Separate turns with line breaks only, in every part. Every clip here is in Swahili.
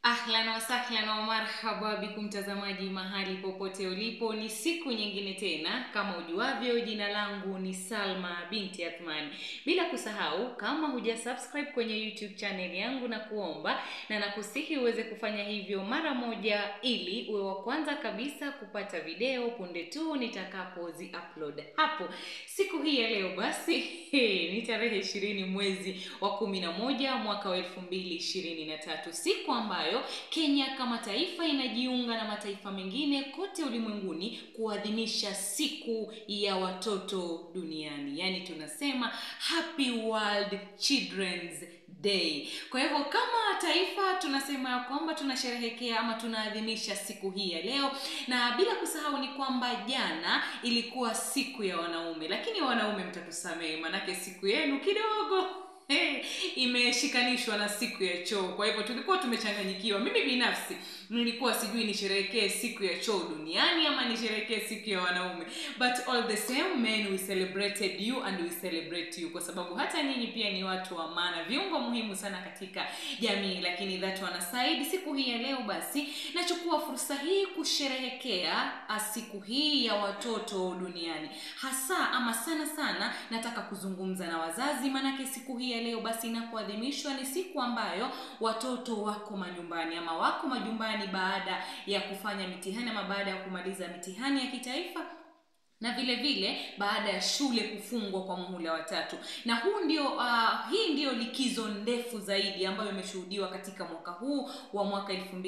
Ahlan wasahlan wa marhaba bikum mtazamaji mahali popote ulipo, ni siku nyingine tena. Kama ujuavyo, jina langu ni Salma binti Athmani. Bila kusahau, kama huja subscribe kwenye YouTube channel yangu, na kuomba na nakusihi uweze kufanya hivyo mara moja, ili uwe wa kwanza kabisa kupata video punde tu nitakapozi upload hapo. Siku hii ya leo basi ni tarehe ishirini mwezi wa kumi na moja mwaka wa elfu mbili ishirini na tatu siku ambayo Kenya kama taifa inajiunga na mataifa mengine kote ulimwenguni kuadhimisha siku ya watoto duniani, yaani tunasema Happy World Children's Day. Kwa hivyo kama taifa tunasema ya kwamba tunasherehekea ama tunaadhimisha siku hii ya leo, na bila kusahau ni kwamba jana ilikuwa siku ya wanaume, lakini wanaume mtatusamehe, manake siku yenu kidogo Hey, imeshikanishwa na siku ya choo. Kwa hivyo tulikuwa tumechanganyikiwa. Mimi binafsi nilikuwa sijui nisherehekee siku ya choo duniani ama nisherehekee siku ya wanaume, but all the same men we celebrated you and we celebrate you, kwa sababu hata nyinyi pia ni watu wa maana, viungo muhimu sana katika jamii. Lakini that one aside, siku hii ya leo basi nachukua fursa hii kusherehekea siku hii ya watoto duniani, hasa ama sana sana nataka kuzungumza na wazazi, maanake siku hii ya leo basi inapoadhimishwa ni siku ambayo watoto wako manyumbani ama wako majumbani baada ya kufanya mitihani ama baada ya kumaliza mitihani ya kitaifa na vile vile baada ya shule kufungwa kwa muhula wa tatu, na huu ndio uh, hii ndiyo likizo ndefu zaidi ambayo imeshuhudiwa katika mwaka huu wa mwaka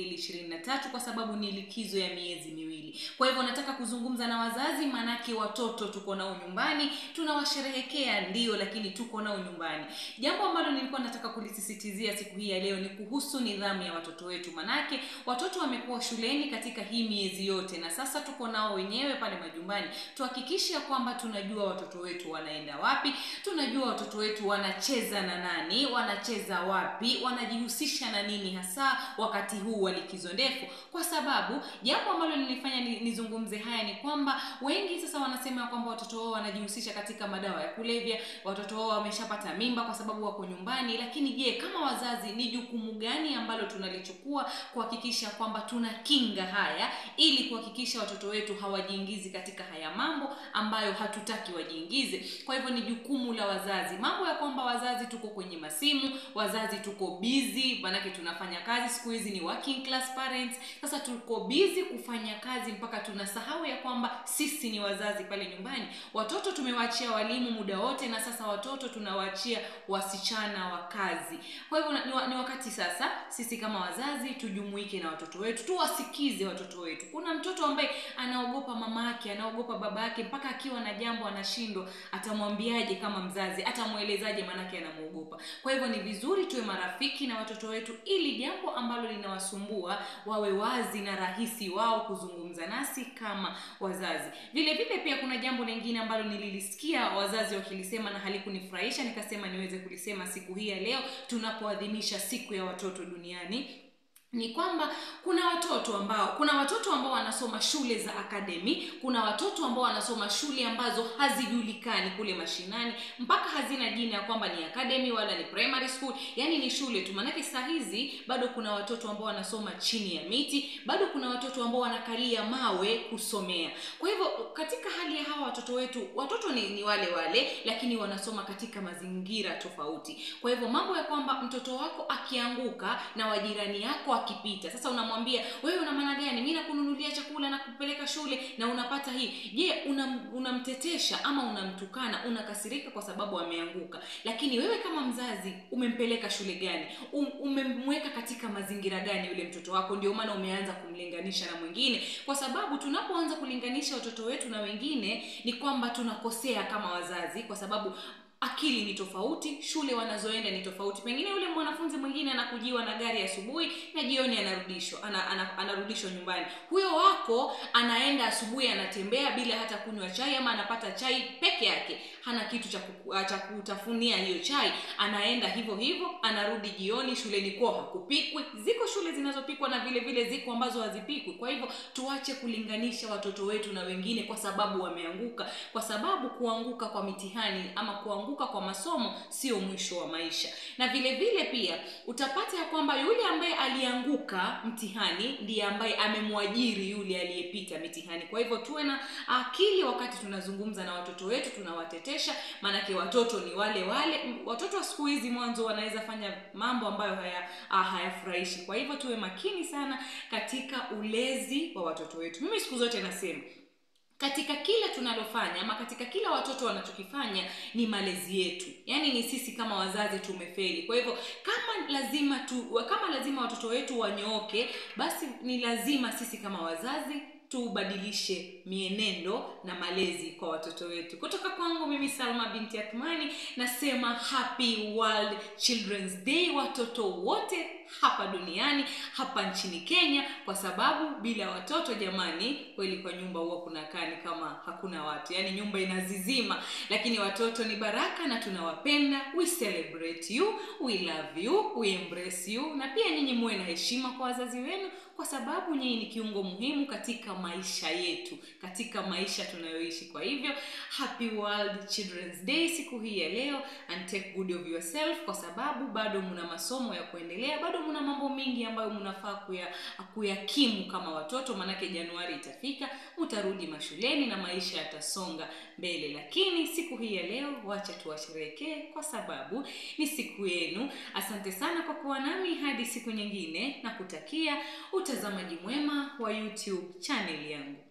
2023 kwa sababu ni likizo ya miezi miwili. Kwa hivyo nataka kuzungumza na wazazi, maanake watoto tuko nao nyumbani, tunawasherehekea ndio, lakini tuko nao nyumbani. Jambo ambalo nilikuwa nataka kulisisitizia siku hii ya leo ni kuhusu nidhamu ya watoto wetu, manake watoto wamekuwa shuleni katika hii miezi yote, na sasa tuko nao wenyewe pale majumbani tuhakikishe kwamba tunajua watoto wetu wanaenda wapi, tunajua watoto wetu wanacheza na nani, wanacheza wapi, wanajihusisha na nini hasa wakati huu wa likizo ndefu, kwa sababu jambo ambalo linifanya nizungumze haya ni kwamba wengi sasa wanasema kwamba watoto wao wanajihusisha katika madawa ya kulevya, watoto wao wameshapata mimba kwa sababu wako nyumbani. Lakini je, kama wazazi ni jukumu gani ambalo tunalichukua kuhakikisha kwamba tunakinga haya ili kuhakikisha watoto wetu hawajiingizi katika haya mambo ambayo hatutaki wajiingize. Kwa hivyo ni jukumu la wazazi. Mambo ya kwamba wazazi tuko kwenye masimu, wazazi tuko busy, manake tunafanya kazi siku hizi ni working class parents. Sasa tuko busy kufanya kazi mpaka tunasahau ya kwamba sisi ni wazazi pale nyumbani. Watoto tumewaachia walimu muda wote, na sasa watoto tunawaachia wasichana wa kazi. Kwa hivyo ni, ni wakati sasa sisi kama wazazi tujumuike na watoto wetu, tuwasikize watoto wetu. Kuna mtoto ambaye anaogopa mama yake, anaogopa baba yake mpaka akiwa na jambo anashindwa, atamwambiaje kama mzazi? Atamwelezaje? Maanake anamwogopa. Kwa hivyo ni vizuri tuwe marafiki na watoto wetu, ili jambo ambalo linawasumbua wawe wazi na rahisi wao kuzungumza nasi kama wazazi. Vile vile pia kuna jambo lingine ambalo nililisikia wazazi wakilisema na halikunifurahisha, nikasema niweze kulisema siku hii ya leo tunapoadhimisha siku ya watoto duniani ni kwamba kuna watoto ambao kuna watoto ambao wanasoma shule za akademi, kuna watoto ambao wanasoma shule ambazo hazijulikani kule mashinani, mpaka hazina jina ya kwamba ni academy wala ni primary school, yani ni shule tu. Maanake saa hizi bado kuna watoto ambao wanasoma chini ya miti, bado kuna watoto ambao wanakalia mawe kusomea. Kwa hivyo katika hali ya hawa watoto wetu, watoto ni, ni wale wale, lakini wanasoma katika mazingira tofauti. Kwa hivyo mambo ya kwamba mtoto wako akianguka na wajirani yako akipita sasa, unamwambia wewe, una maana gani? Mimi nakununulia chakula na kupeleka shule na unapata hii. Je, unamtetesha una ama unamtukana? Unakasirika kwa sababu ameanguka, lakini wewe kama mzazi umempeleka shule gani? Um, umemweka katika mazingira gani yule mtoto wako? Ndio maana umeanza kumlinganisha na mwingine, kwa sababu tunapoanza kulinganisha watoto wetu na wengine ni kwamba tunakosea kama wazazi, kwa sababu akili ni tofauti, shule wanazoenda ni tofauti. Pengine yule mwanafunzi mwingine anakujiwa na gari asubuhi na jioni anarudishwa ana, ana, anarudishwa nyumbani. Huyo wako anaenda asubuhi, anatembea bila hata kunywa chai, ama anapata chai peke yake, hana kitu cha cha kutafunia hiyo chai, anaenda hivyo hivyo, anarudi jioni. Shuleni kwao hakupikwi. Ziko shule zinazopikwa na vile vile ziko ambazo hazipikwi. Kwa hivyo tuache kulinganisha watoto wetu na wengine kwa sababu wameanguka, kwa sababu kuanguka kwa mitihani ama kuanguka kuanguka kwa masomo sio mwisho wa maisha na vile vile pia utapata ya kwamba yule ambaye alianguka mtihani ndiye ambaye amemwajiri yule aliyepita mitihani kwa hivyo tuwe na akili wakati tunazungumza na watoto wetu tunawatetesha maanake watoto ni wale wale watoto wa siku hizi mwanzo wanaweza fanya mambo ambayo haya ah, hayafurahishi kwa hivyo tuwe makini sana katika ulezi wa watoto wetu mimi siku zote nasema katika kila tunalofanya ama katika kila watoto wanachokifanya ni malezi yetu yaani ni sisi kama wazazi tumefeli kwa hivyo kama lazima tu kama lazima watoto wetu wanyooke basi ni lazima sisi kama wazazi tubadilishe mienendo na malezi kwa watoto wetu kutoka kwangu mimi salma binti athmani nasema happy world children's day watoto wote hapa duniani hapa nchini kenya kwa sababu bila watoto jamani kweli kwa nyumba huwa kunakaa ni kama hakuna watu yaani nyumba inazizima lakini watoto ni baraka na tunawapenda we celebrate you we love you we embrace you na pia nyinyi muwe na heshima kwa wazazi wenu kwa sababu nyinyi ni kiungo muhimu katika maisha yetu katika maisha tunayoishi kwa hivyo happy world children's day siku hii ya leo and take good of yourself kwa sababu bado mna masomo ya kuendelea bado mna mambo mengi ambayo mnafaa kuya, kuyakimu kama watoto manake januari itafika mtarudi mashuleni na maisha yatasonga mbele lakini siku hii ya leo wacha tuwasherehekee kwa sababu ni siku yenu asante sana kwa kuwa nami hadi siku nyingine na kutakia utazamaji mwema wa youtube channel yangu